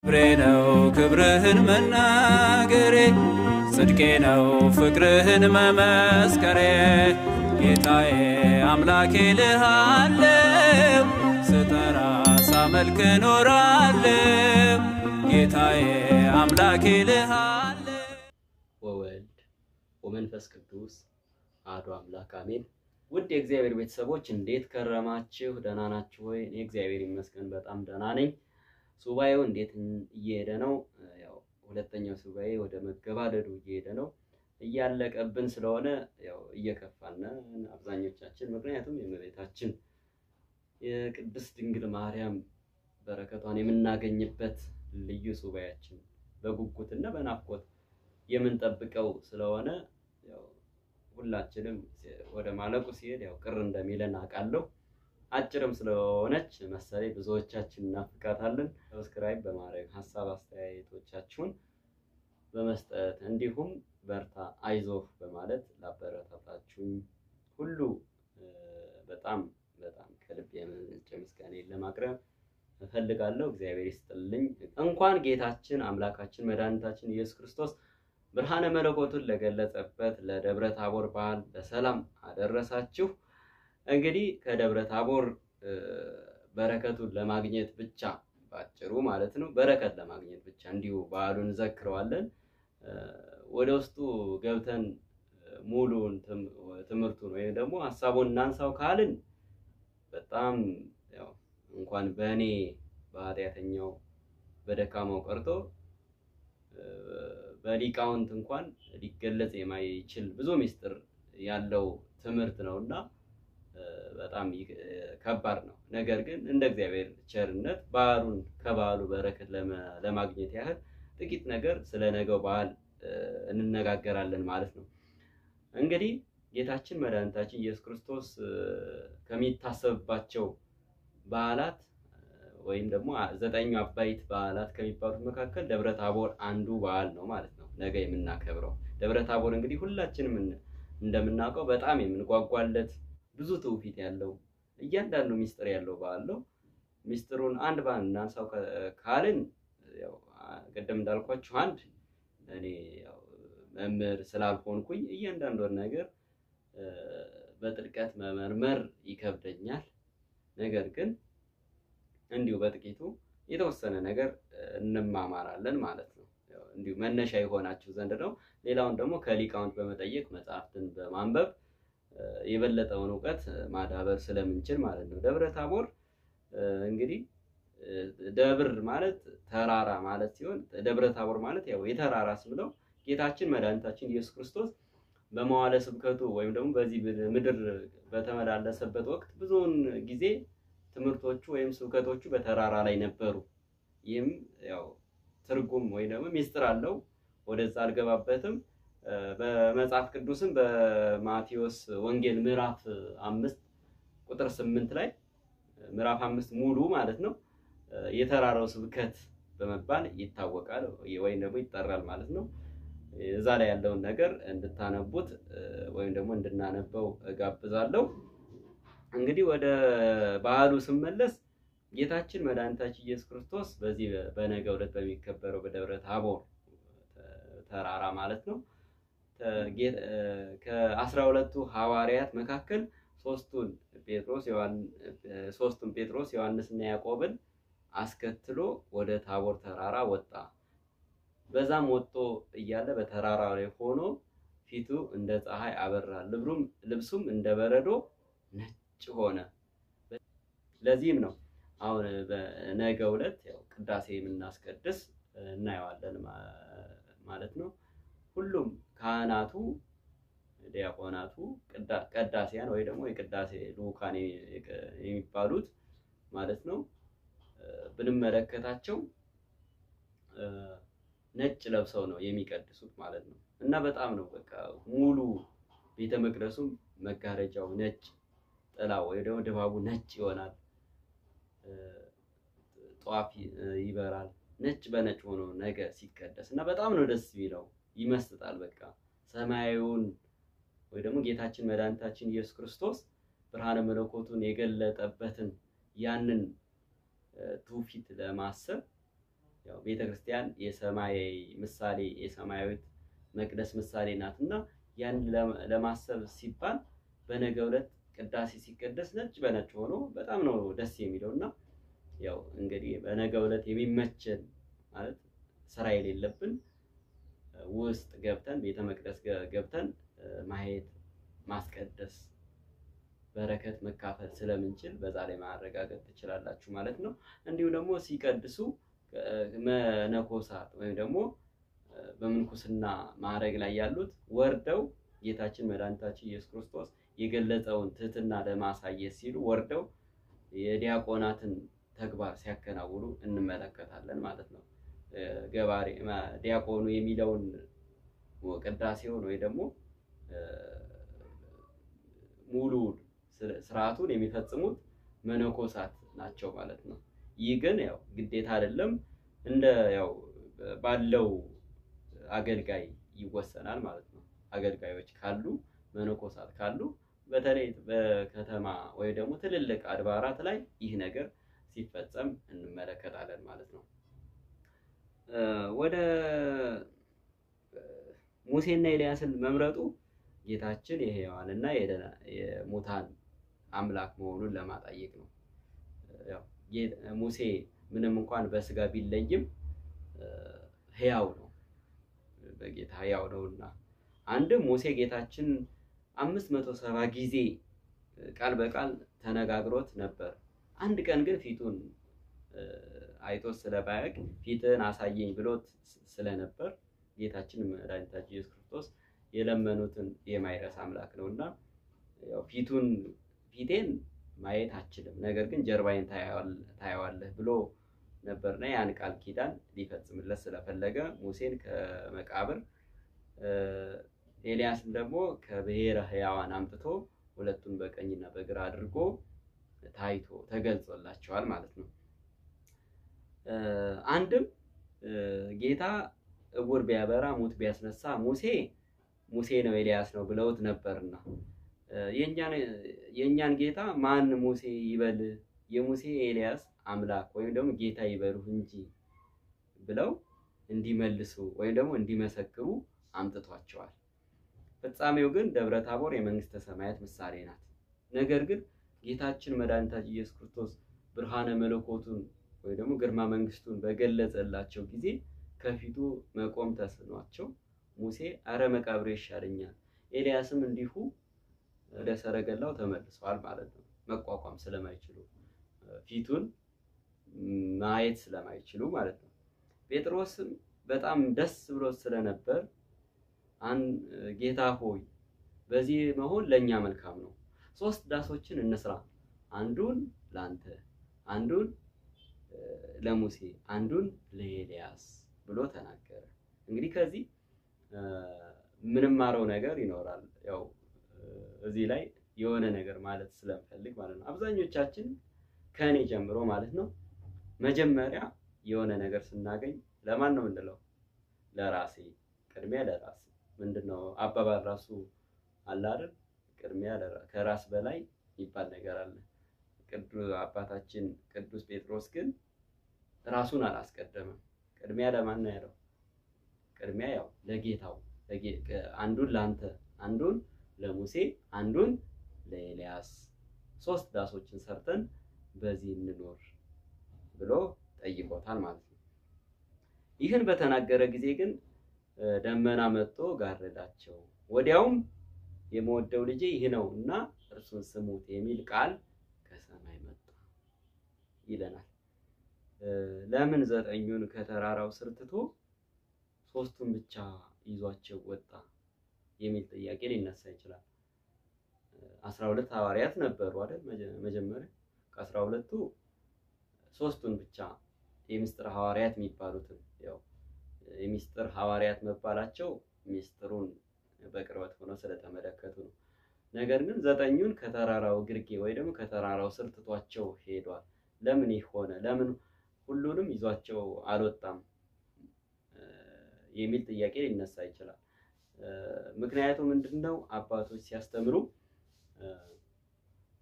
ክብሬ ነው ክብርህን መናገሬ ጽድቄ ነው ፍቅርህን መመስከሬ ጌታዬ አምላኬ ልሃለው ስጠራ ሳመልክ ኖራለው ጌታዬ አምላኬ ልሃለው ወወልድ ወመንፈስ ቅዱስ አሐዱ አምላክ አሜን። ውድ የእግዚአብሔር ቤተሰቦች እንዴት ከረማችሁ? ደህና ናችሁ ወይ? እኔ እግዚአብሔር ይመስገን በጣም ደህና ነኝ። ሱባኤው እንዴት እየሄደ ነው? ያው ሁለተኛው ሱባኤ ወደ መገባደዱ እየሄደ ነው። እያለቀብን ስለሆነ ያው እየከፋን አብዛኞቻችን፣ ምክንያቱም የእመቤታችን የቅድስት ድንግል ማርያም በረከቷን የምናገኝበት ልዩ ሱባኤያችን በጉጉትና በናፍቆት የምንጠብቀው ስለሆነ ያው ሁላችንም ወደ ማለቁ ሲሄድ ያው ቅር እንደሚለን አውቃለሁ። አጭርም ስለሆነች መሰለኝ ብዙዎቻችን እናፍቃታለን። ሰብስክራይብ በማድረግ ሀሳብ አስተያየቶቻችሁን በመስጠት እንዲሁም በርታ አይዞህ በማለት ላበረታታችሁኝ ሁሉ በጣም በጣም ከልብ የመነጨ ምስጋናዬን ለማቅረብ እፈልጋለሁ። እግዚአብሔር ይስጥልኝ። እንኳን ጌታችን አምላካችን መድኃኒታችን ኢየሱስ ክርስቶስ ብርሃነ መለኮቱን ለገለጸበት ለደብረ ታቦር በዓል በሰላም አደረሳችሁ። እንግዲህ ከደብረ ታቦር በረከቱን ለማግኘት ብቻ ባጭሩ ማለት ነው፣ በረከት ለማግኘት ብቻ እንዲሁ በዓሉን እንዘክረዋለን። ወደ ውስጡ ገብተን ሙሉን ትምህርቱን ወይም ደግሞ ሀሳቡን እናንሳው ካልን በጣም ያው እንኳን በእኔ በኃጢአተኛው በደካማው ቀርቶ በሊቃውንት እንኳን ሊገለጽ የማይችል ብዙ ምስጢር ያለው ትምህርት ነው እና በጣም ከባድ ነው። ነገር ግን እንደ እግዚአብሔር ቸርነት በዓሉን ከበዓሉ በረከት ለማግኘት ያህል ጥቂት ነገር ስለ ነገው በዓል እንነጋገራለን ማለት ነው። እንግዲህ ጌታችን መድኃኒታችን ኢየሱስ ክርስቶስ ከሚታሰብባቸው በዓላት ወይም ደግሞ ዘጠኙ አበይት በዓላት ከሚባሉት መካከል ደብረ ታቦር አንዱ በዓል ነው ማለት ነው። ነገ የምናከብረው ደብረ ታቦር እንግዲህ ሁላችንም እንደምናውቀው በጣም የምንጓጓለት ብዙ ትውፊት ያለው እያንዳንዱ ሚስጥር ያለው በዓል ነው። ሚስጥሩን አንድ በአንድ እናንሳው ካልን ያው ቅድም እንዳልኳችሁ አንድ እኔ ያው መምህር ስላልሆንኩኝ እያንዳንዱን ነገር በጥልቀት መመርመር ይከብደኛል። ነገር ግን እንዲሁ በጥቂቱ የተወሰነ ነገር እንማማራለን ማለት ነው። እንዲሁ መነሻ የሆናችሁ ዘንድ ነው። ሌላውን ደግሞ ከሊቃውንት በመጠየቅ መጽሐፍትን በማንበብ የበለጠውን እውቀት ማዳበር ስለምንችል ማለት ነው። ደብረ ታቦር እንግዲህ ደብር ማለት ተራራ ማለት ሲሆን ደብረ ታቦር ማለት ያው የተራራ ስም ነው። ጌታችን መድኃኒታችን ኢየሱስ ክርስቶስ በመዋለ ስብከቱ ወይም ደግሞ በዚህ ምድር በተመላለሰበት ወቅት ብዙውን ጊዜ ትምህርቶቹ ወይም ስብከቶቹ በተራራ ላይ ነበሩ። ይህም ያው ትርጉም ወይም ደግሞ ሚስጥር አለው። ወደዛ አልገባበትም። በመጽሐፍ ቅዱስም በማቴዎስ ወንጌል ምዕራፍ አምስት ቁጥር ስምንት ላይ ምዕራፍ አምስት ሙሉ ማለት ነው የተራራው ስብከት በመባል ይታወቃል ወይም ደግሞ ይጠራል ማለት ነው። እዛ ላይ ያለውን ነገር እንድታነቡት ወይም ደግሞ እንድናነበው እጋብዛለሁ። እንግዲህ ወደ በዓሉ ስመለስ ጌታችን መድኃኒታችን ኢየሱስ ክርስቶስ በዚህ በነገ ዕለት በሚከበረው በደብረ ታቦር ተራራ ማለት ነው ከአስራ ሁለቱ ሐዋርያት መካከል ሶስቱን ጴጥሮስ ሶስቱን ጴጥሮስ ዮሐንስና ያዕቆብን አስከትሎ ወደ ታቦር ተራራ ወጣ። በዛም ወጥቶ እያለ በተራራ ላይ ሆኖ ፊቱ እንደ ፀሐይ አበራ፣ ልብሱም እንደ በረዶ ነጭ ሆነ። ለዚህም ነው አሁን በነገው ዕለት ያው ቅዳሴ የምናስቀድስ እናየዋለን ማለት ነው። ሁሉም ካህናቱ፣ ዲያቆናቱ፣ ቀዳሲያን ወይ ደግሞ የቅዳሴ ልኡካን የሚባሉት ማለት ነው ብንመለከታቸው ነጭ ለብሰው ነው የሚቀድሱት ማለት ነው። እና በጣም ነው በቃ ሙሉ ቤተ መቅደሱም መጋረጃው ነጭ ጥላው ወይ ደግሞ ድባቡ ነጭ ይሆናል። ጧፍ ይበራል። ነጭ በነጭ ሆኖ ነገ ሲቀደስ እና በጣም ነው ደስ የሚለው፣ ይመስጣል። በቃ ሰማያዊውን ወይ ደግሞ ጌታችን መድኃኒታችን ኢየሱስ ክርስቶስ ብርሃነ መለኮቱን የገለጠበትን ያንን ትውፊት ለማሰብ ያው ቤተክርስቲያን የሰማይ ምሳሌ የሰማያዊት መቅደስ ምሳሌ ናት እና ያን ለማሰብ ሲባል በነገው ዕለት ቅዳሴ ሲቀደስ ነጭ በነጭ ሆኖ በጣም ነው ደስ የሚለው እና ያው እንግዲህ በነገው ዕለት የሚመቸን ማለት ስራ የሌለብን ውስጥ ገብተን ቤተ መቅደስ ገብተን ማየት ማስቀደስ በረከት መካፈል ስለምንችል በዛ ላይ ማረጋገጥ ትችላላችሁ ማለት ነው። እንዲሁም ደግሞ ሲቀድሱ መነኮሳት ወይም ደግሞ በምንኩስና ማዕረግ ላይ ያሉት ወርደው ጌታችን መድኃኒታችን ኢየሱስ ክርስቶስ የገለጸውን ትህትና ለማሳየት ሲሉ ወርደው የዲያቆናትን ተግባር ሲያከናውኑ እንመለከታለን ማለት ነው። ገባሬ ዲያቆኑ የሚለውን ቅዳሴውን ወይ ደግሞ ሙሉ ስርዓቱን የሚፈጽሙት መነኮሳት ናቸው ማለት ነው። ይህ ግን ያው ግዴታ አይደለም፣ እንደ ያው ባለው አገልጋይ ይወሰናል ማለት ነው። አገልጋዮች ካሉ መነኮሳት ካሉ በተለይ በከተማ ወይ ደግሞ ትልልቅ አድባራት ላይ ይህ ነገር ሲፈጸም እንመለከታለን ማለት ነው። ወደ ሙሴና ኤልያስን መምረጡ ጌታችን የሕያዋንና የሙታን አምላክ መሆኑን ለማጠየቅ ነው። ያው ሙሴ ምንም እንኳን በስጋ ቢለይም ሕያው ነው፣ በጌታ ሕያው ነውና አንድም ሙሴ ጌታችን አምስት መቶ ሰባ ጊዜ ቃል በቃል ተነጋግሮት ነበር። አንድ ቀን ግን ፊቱን አይቶት ስለባያውቅ ፊትን አሳየኝ ብሎት ስለነበር ጌታችን መድኃኒታችን ኢየሱስ ክርስቶስ የለመኑትን የማይረሳ አምላክ ነው እና ያው ፊቱን ፊቴን ማየት አችልም፣ ነገር ግን ጀርባዬን ታየዋለህ ብሎ ነበርና ያን ቃል ኪዳን ሊፈጽምለት ስለፈለገ ሙሴን ከመቃብር ኤልያስን ደግሞ ከብሔረ ሕያዋን አምጥቶ ሁለቱን በቀኝና በግራ አድርጎ ታይቶ ተገልጾላቸዋል ማለት ነው። አንድም ጌታ እውር ቢያበራ ሙት ቢያስነሳ ሙሴ ሙሴ ነው ኤልያስ ነው ብለውት ነበርና የእኛን ጌታ ማን ሙሴ ይበል የሙሴ ኤልያስ አምላክ ወይም ደግሞ ጌታ ይበሉህ እንጂ ብለው እንዲመልሱ ወይም ደግሞ እንዲመሰክሩ አምጥቷቸዋል። ፍጻሜው ግን ደብረ ታቦር የመንግስተ ሰማያት ምሳሌ ናት። ነገር ግን ጌታችን መድኃኒታችን ኢየሱስ ክርስቶስ ብርሃነ መለኮቱን ወይ ደግሞ ግርማ መንግስቱን በገለጸላቸው ጊዜ ከፊቱ መቆም ተስኗቸው ሙሴ አረ መቃብሬ ይሻለኛል፣ ኤልያስም እንዲሁ ወደ ሰረገላው ተመልሰዋል ማለት ነው። መቋቋም ስለማይችሉ ፊቱን ማየት ስለማይችሉ ማለት ነው። ጴጥሮስም በጣም ደስ ብሎት ስለነበር ጌታ ሆይ በዚህ መሆን ለእኛ መልካም ነው፣ ሶስት ዳሶችን እንስራ፣ አንዱን ለአንተ፣ አንዱን ለሙሴ፣ አንዱን ለኤልያስ ብሎ ተናገረ። እንግዲህ ከዚህ ምንማረው ነገር ይኖራል። ያው እዚህ ላይ የሆነ ነገር ማለት ስለምፈልግ ማለት ነው። አብዛኞቻችን ከእኔ ጀምሮ ማለት ነው መጀመሪያ የሆነ ነገር ስናገኝ ለማን ነው የምንለው? ለራሴ ቅድሚያ ለራሴ ምንድነው አባባል ራሱ አለ አይደል? ቅድሚያ ከራስ በላይ የሚባል ነገር አለ። ቅዱስ አባታችን ቅዱስ ጴጥሮስ ግን ራሱን አላስቀደመም። ቅድሚያ ለማን ነው ያለው? ቅድሚያ ያው ለጌታው አንዱን ለአንተ፣ አንዱን ለሙሴ፣ አንዱን ለኤልያስ ሶስት ዳሶችን ሰርተን በዚህ እንኖር ብሎ ጠይቆታል ማለት ነው። ይህን በተናገረ ጊዜ ግን ደመና መጥቶ ጋረዳቸው። ወዲያውም የምወደው ልጄ ይህ ነው እና እርሱን ስሙት የሚል ቃል ከሰማይ መጣ ይለናል። ለምን ዘጠኙን ከተራራው ስር ትቶ ሶስቱን ብቻ ይዟቸው ወጣ የሚል ጥያቄ ሊነሳ ይችላል። አስራ ሁለት ሐዋርያት ነበሩ አይደል? መጀመሪያ ከአስራ ሁለቱ ሶስቱን ብቻ የምስጢር ሐዋርያት የሚባሉትን ያው የሚስጥር ሐዋርያት መባላቸው ሚስጥሩን በቅርበት ሆነው ስለተመለከቱ ነው። ነገር ግን ዘጠኙን ከተራራው ግርጌ ወይ ደግሞ ከተራራው ስር ትቷቸው ሄዷል። ለምን ይህ ሆነ? ለምን ሁሉንም ይዟቸው አልወጣም የሚል ጥያቄ ሊነሳ ይችላል። ምክንያቱ ምንድን ነው? አባቶች ሲያስተምሩ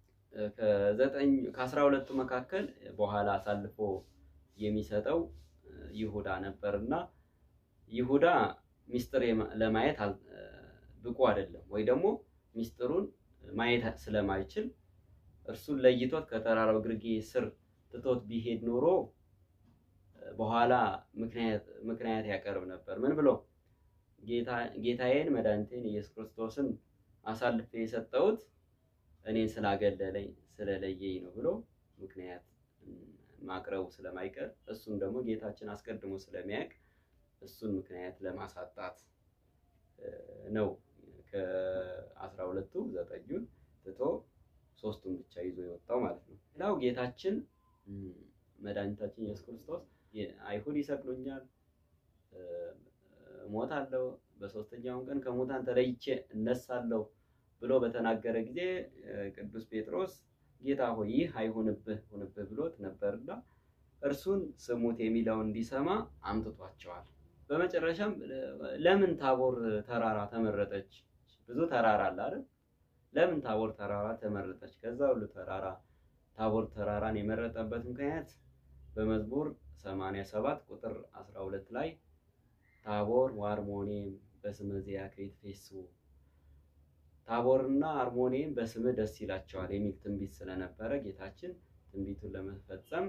ከዘጠኝ ከአስራ ሁለቱ መካከል በኋላ አሳልፎ የሚሰጠው ይሁዳ ነበርና ይሁዳ ሚስጥር ለማየት ብቁ አይደለም፣ ወይ ደግሞ ሚስጥሩን ማየት ስለማይችል እርሱን ለይቶት ከተራራው ግርጌ ስር ትቶት ቢሄድ ኖሮ በኋላ ምክንያት ያቀርብ ነበር። ምን ብሎ ጌታዬን መድኃኒቴን ኢየሱስ ክርስቶስን አሳልፌ የሰጠሁት እኔን ስላገለለኝ ስለለየኝ ነው ብሎ ምክንያት ማቅረቡ ስለማይቀር እሱም ደግሞ ጌታችን አስቀድሞ ስለሚያውቅ እሱን ምክንያት ለማሳጣት ነው ከአስራ ሁለቱ ዘጠኙን ትቶ ሶስቱን ብቻ ይዞ የወጣው ማለት ነው። ሌላው ጌታችን መድኃኒታችን ኢየሱስ ክርስቶስ አይሁድ ይሰቅሉኛል፣ እሞታለሁ፣ በሶስተኛውን ቀን ከሙታን ተለይቼ እነሳለሁ ብሎ በተናገረ ጊዜ ቅዱስ ጴጥሮስ ጌታ ሆይ ይህ አይሁንብህ ሁንብህ ብሎት ነበርና እርሱን ስሙት የሚለውን እንዲሰማ አምጥቷቸዋል። በመጨረሻም ለምን ታቦር ተራራ ተመረጠች? ብዙ ተራራ አለ አይደል? ለምን ታቦር ተራራ ተመረጠች? ከዛ ሁሉ ተራራ ታቦር ተራራን የመረጠበት ምክንያት በመዝሙር 87 ቁጥር 12 ላይ ታቦር ወአርሞኔም በስመ ዚአከ ይትፌሱ ታቦርና አርሞኔም በስምህ ደስ ይላቸዋል የሚል ትንቢት ስለነበረ ጌታችን ትንቢቱን ለመፈጸም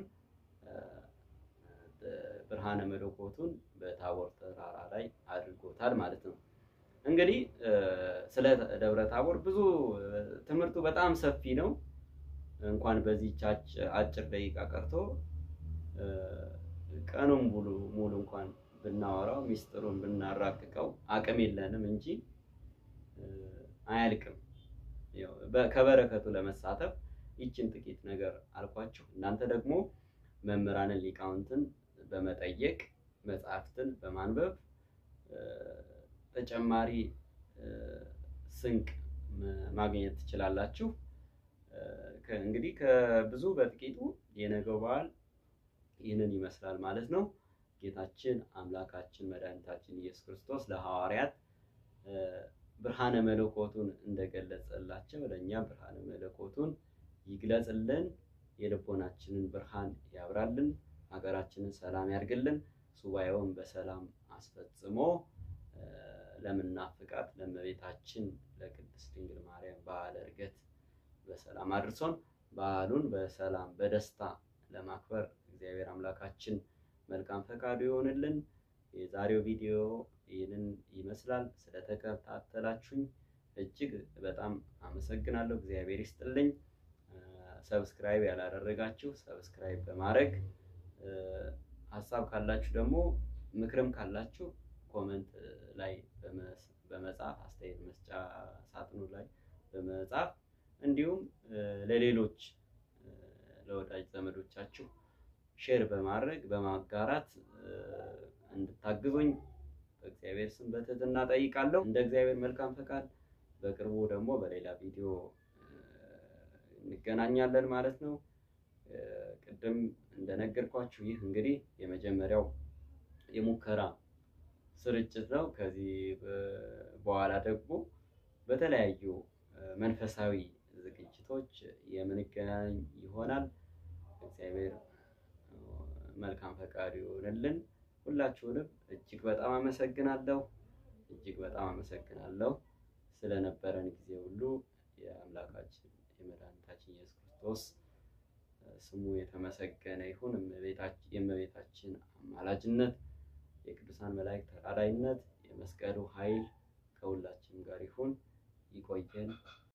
ብርሃነ መለኮቱን በታቦር ተራራ ላይ አድርጎታል ማለት ነው። እንግዲህ ስለ ደብረ ታቦር ብዙ ትምህርቱ በጣም ሰፊ ነው። እንኳን በዚህች አጭር ደቂቃ ቀርቶ ቀኑን ሙሉ ሙሉ እንኳን ብናወራው ሚስጥሩን ብናራቅቀው አቅም የለንም እንጂ አያልቅም። ከበረከቱ ለመሳተፍ ይችን ጥቂት ነገር አልኳችሁ። እናንተ ደግሞ መምህራንን ሊቃውንትን በመጠየቅ መጽሐፍትን በማንበብ ተጨማሪ ስንቅ ማግኘት ትችላላችሁ። እንግዲህ ከብዙ በጥቂቱ የነገው በዓል ይህንን ይመስላል ማለት ነው። ጌታችን አምላካችን መድኃኒታችን ኢየሱስ ክርስቶስ ለሐዋርያት ብርሃነ መለኮቱን እንደገለጸላቸው ለእኛ ብርሃነ መለኮቱን ይግለጽልን፣ የልቦናችንን ብርሃን ያብራልን፣ ሀገራችንን ሰላም ያርግልን፣ ሱባኤውን በሰላም አስፈጽሞ ለምናፍቃት ለእመቤታችን ለቅድስት ድንግል ማርያም በዓለ ዕርገት በሰላም አድርሶን በዓሉን በሰላም በደስታ ለማክበር እግዚአብሔር አምላካችን መልካም ፈቃዱ ይሆንልን። የዛሬው ቪዲዮ ይህንን ይመስላል። ስለተከታተላችሁኝ እጅግ በጣም አመሰግናለሁ። እግዚአብሔር ይስጥልኝ። ሰብስክራይብ ያላደረጋችሁ ሰብስክራይብ በማድረግ ሀሳብ ካላችሁ ደግሞ ምክርም ካላችሁ ኮመንት ላይ በመጻፍ አስተያየት መስጫ ሳጥኑ ላይ በመጻፍ እንዲሁም ለሌሎች ለወዳጅ ዘመዶቻችሁ ሼር በማድረግ በማጋራት እንድታግዙኝ በእግዚአብሔር ስም በትህትና ጠይቃለሁ። እንደ እግዚአብሔር መልካም ፈቃድ በቅርቡ ደግሞ በሌላ ቪዲዮ እንገናኛለን ማለት ነው። ቅድም እንደነገርኳችሁ ይህ እንግዲህ የመጀመሪያው የሙከራ ስርጭት ነው። ከዚህ በኋላ ደግሞ በተለያዩ መንፈሳዊ ዝግጅቶች የምንገናኝ ይሆናል። እግዚአብሔር መልካም ፈቃዱ ይሆንልን። ሁላችሁንም እጅግ በጣም አመሰግናለሁ። እጅግ በጣም አመሰግናለሁ ስለነበረን ጊዜ ሁሉ የአምላካችን የመድኃኒታችን ኢየሱስ ክርስቶስ ስሙ የተመሰገነ ይሁን። የእመቤታችን አማላጅነት፣ የቅዱሳን መላእክት ተራዳይነት፣ የመስቀሉ ኃይል ከሁላችን ጋር ይሁን። ይቆየን።